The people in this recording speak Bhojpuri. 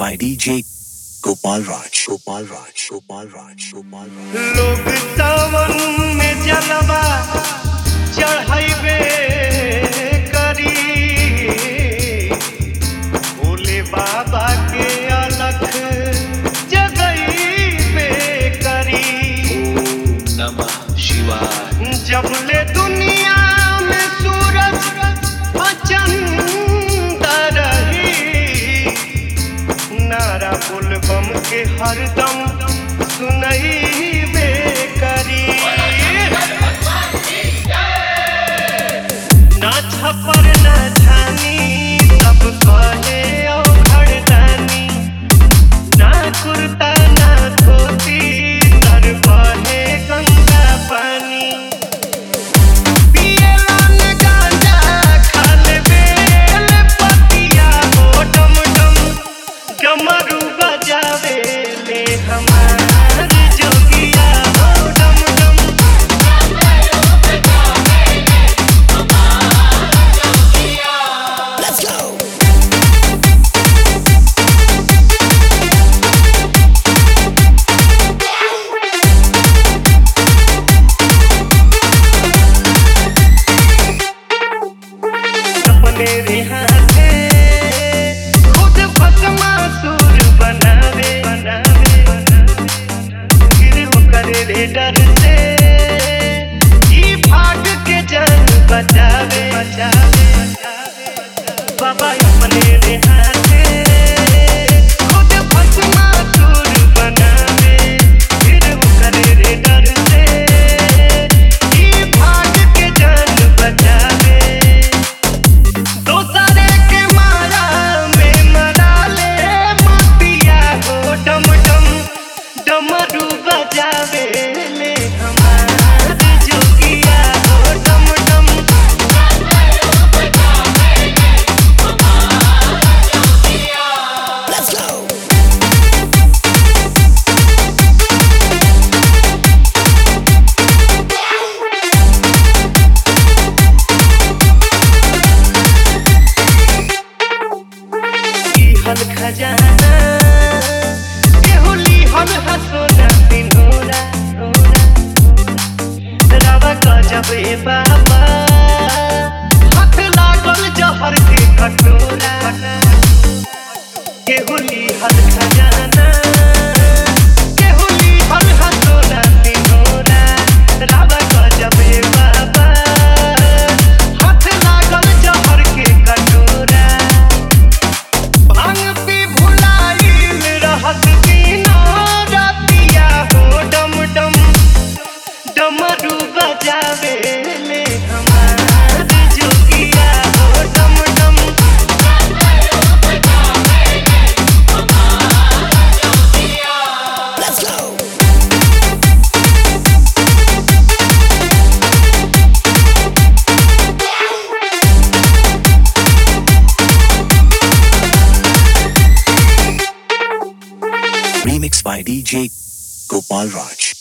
by DJ Gopal Raj. Gopal Raj. Gopal Raj. Gopal Raj. लोग सावन में जलवा चढ़ाइबे करी भोले बाबा के अलख जगइबे करी नमः शिवाय जब ले दुनिया में सूरज अचंद रही नारा बुलबम के हरदम सुनई करी ना छपर ना छानी सब कहे ओ घरदानी ना कुर्ता ना धोती सर बहे गंगा पानी पियला न गांजा खाल बेल पतिया हो डम डम डमरू बजावे ले हमार जोगिया हो डम डम अपने रिहाते खुद भस्मासुर बनावे बनावे गिर करे रे डर से ई भाग के जान बचावे बचावे बाबा अपने रिहाते खुद भस्मासुर बनावे गिर करे रे डर से ई भाग के जान बचावे दोसरे के माया में मरा ले मतिया हो डम डम डमरू बजावे ले हमार जोगिया हो डम डम हल खजाना केहुली हल हसोना सिनोरा रावा गजब ए बाबा हाथ लागल जहर के कटोरा केहुली हल खजाना केहुली हल हसोना सिनोरा रावा गजब ए बाबा हाथ लागल जहर के कटोरा भांग पी भुलाइल रहत बिना रतिया हो डम डम डमरू बजावे ले हमार जोगिया हो डम डम Remix by DJ Gopal Raj.